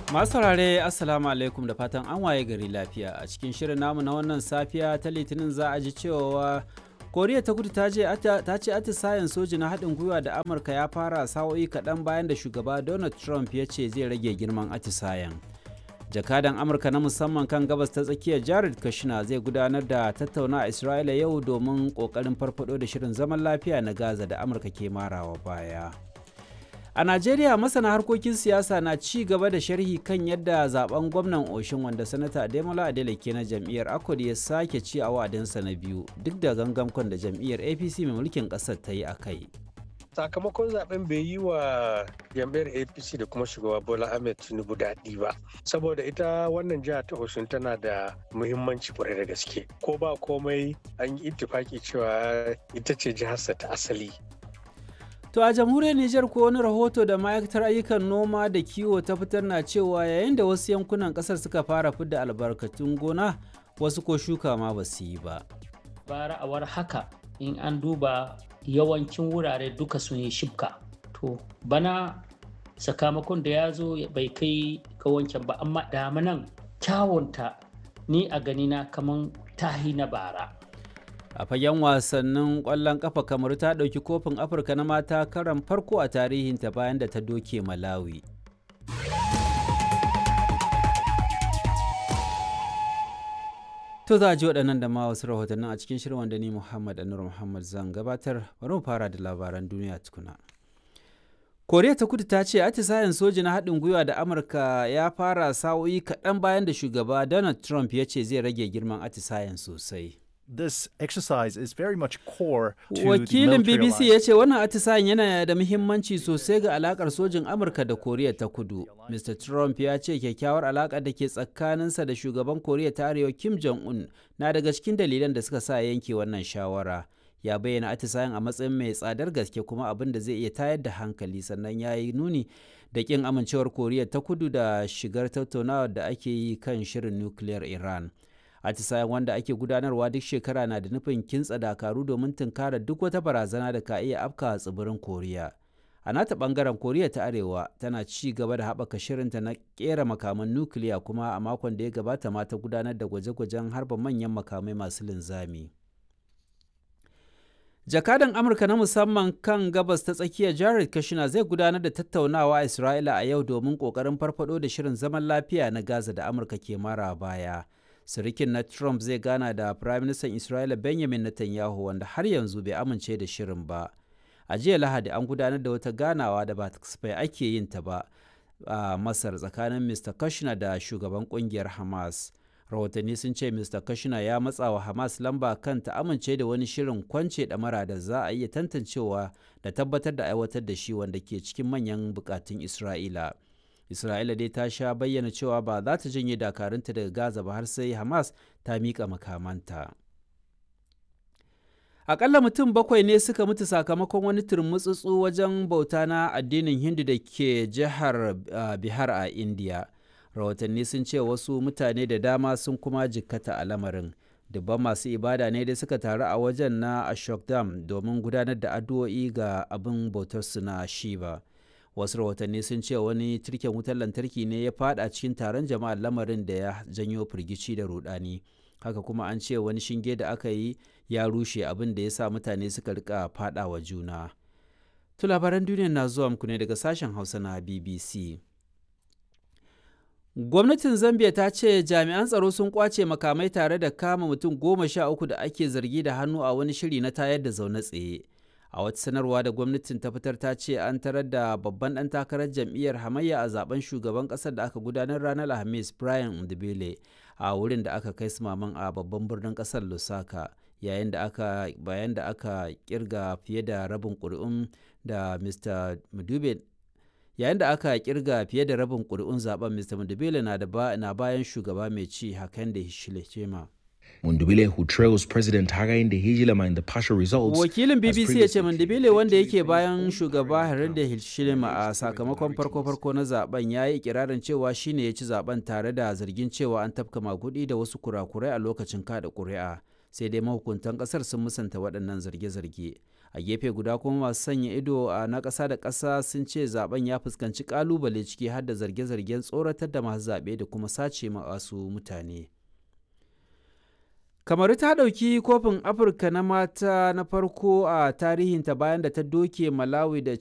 Masu saurare Assalamu alaikum da fatan an waye gari lafiya a cikin shirin namu na wannan safiya ta litinin za a ji cewa koriya ta kudu ta ce atisayen soji na haɗin gwiwa da amurka ya fara sa'o'i kaɗan bayan da shugaba donald trump ya ce zai rage girman atisayen jakadan amurka na musamman kan gabas ta tsakiyar jared kushner zai gudanar da tattauna a isra'ila yau domin ƙoƙarin farfado da shirin zaman lafiya na gaza da amurka ke marawa baya A Najeriya masana harkokin siyasa na ci gaba da sharhi kan yadda zaben gwamnan Oshin wanda sanata Ademola Adeleke na jam'iyyar Akwad ya sake ci a wa'adinsa na biyu duk da gangamkon da jam'iyyar APC mai mulkin ƙasar ta yi a kai. sakamakon zaben bai yi wa jam'iyyar apc da kuma shugaba bola ahmed tinubu daɗi ba saboda ita wannan jiha ta osun tana da muhimmanci kwarai da gaske ko ba komai an yi ittifaki cewa ita ce jiharsa ta asali To a jamhuriyar Nijar ko wani rahoto da ma'aikatar ayyukan noma da kiwo ta fitar na cewa yayin da wasu yankunan kasar suka fara fidda albarkatun gona wasu ko shuka ma ba su yi ba. Bara a war haka in an duba yawancin wurare duka sun yi shibka. To bana sakamakon da ya zo bai kai ga wancan ba amma damanan kyawunta ni a ganina kaman tahi na bara. a fagen wasannin kwallon kafa kamar ta ɗauki kofin afirka na mata karan farko a tarihinta bayan da ta doke malawi to za a ji waɗannan da ma wasu rahotannin a cikin shirin wanda ni muhammad anur muhammad zan gabatar bari mu fara da labaran duniya tukuna koriya ta kudu ta ce atisayen soji na haɗin gwiwa da amurka ya fara sa'o'i kaɗan bayan da shugaba donald trump ya ce zai rage girman atisayen sosai this exercise is very much core to Wakilin the BBC ya ce wannan atisayen yana da muhimmanci sosai ga alakar sojin Amurka da Koriya ta Kudu. Mr. Trump ya ce kyakkyawar alakar da ke tsakaninsa da shugaban Koriya ta Arewa Kim Jong-un na daga cikin dalilan da suka sa yanke wannan shawara. Ya bayyana atisayen a matsayin mai tsadar gaske kuma abin da zai iya tayar da hankali sannan ya yi nuni da kin amincewar Koriya ta Kudu da shigar tattaunawar da ake yi kan shirin nukiliyar Iran. atisayen wanda ake gudanarwa duk shekara na da nufin kintsa dakaru domin tunkara duk wata barazana da ka iya afka tsibirin koriya a nata bangaren koriya ta arewa tana ci gaba da haɓaka shirinta na kera makaman nukiliya kuma a makon da ya gabata ma ta gudanar da gwaje-gwajen harba manyan makamai masu linzami jakadan amurka na musamman kan gabas ta tsakiya jared kushner zai gudanar da tattaunawa a isra'ila a yau domin kokarin farfado da shirin zaman lafiya na gaza da amurka ke mara baya sirikin na Trump zai gana da Firaministan Isra'ila Benjamin Netanyahu wanda har yanzu bai amince da shirin ba. A jiya Lahadi an gudanar da wata ganawa da ba kasafai ake yin ta ba a Masar tsakanin Mr. Kushner da shugaban kungiyar Hamas. Rahotanni sun ce Mr. Kushner ya matsa wa Hamas lamba kan ta amince da wani shirin kwance ɗamara da za a iya tantancewa da tabbatar da aiwatar da shi wanda ke cikin manyan bukatun Isra'ila. isra'ila dai ta sha bayyana cewa ba za ta janye dakarunta daga gaza ba har sai hamas ta miƙa makamanta akalla mutum bakwai ne suka mutu sakamakon wani turmutsutsu wajen bauta na addinin hindu da ke jihar bihar a indiya rahotanni sun ce wasu mutane da dama sun kuma jikkata a lamarin dubban masu ibada ne dai suka taru a wajen na ashokdam domin gudanar da addu'o'i ga abin bautarsu na shiba wasu rahotanni sun ce wani tirken wutar lantarki ne ya fada cikin taron jama'ar lamarin da ya janyo firgici da rudani haka kuma an ce wani shinge da aka yi ya rushe abin da ya sa mutane suka rika fada wa juna to labaran duniya na zuwa muku ne daga sashen hausa na bbc gwamnatin zambia ta ce jami'an tsaro sun kwace makamai tare da kama mutum goma sha uku da ake zargi da hannu a wani shiri na tayar da zaune tsaye a wata sanarwa da gwamnatin ta fitar ta ce an tarar da babban ɗan takarar jam'iyyar hamayya a zaben shugaban ƙasar da aka gudanar ranar alhamis brian ndibele a wurin da aka kai sumaman a babban birnin ƙasar lusaka yayin da aka bayan da aka kirga fiye da rabin ƙuri'un da mr mudube yayin da aka kirga fiye da rabin ƙuri'un zaben mr mudubele na bayan shugaba mai ci hakan da hichilema Mundubile who trails President Hakainde Hichilema in the partial results. Wakilin BBC ya ce Mundubile wanda yake bayan shugaba Hakainde Hichilema a sakamakon farko-farko na zaben ya yi ikirarin cewa shine ya ci zaben tare da zargin cewa an tafka magudi da wasu kurakurai a lokacin kada ƙuri'a. Sai dai mahukuntan ƙasar sun musanta waɗannan zarge-zarge. a gefe guda kuma masu sanya ido a na ƙasa da ƙasa sun ce zaben ya fuskanci ƙalubale ciki har da zarge-zargen tsoratar da masu zaɓe da kuma sace masu mutane kamaru ta ɗauki kofin afirka na mata na farko a tarihinta bayan da ta doke malawi da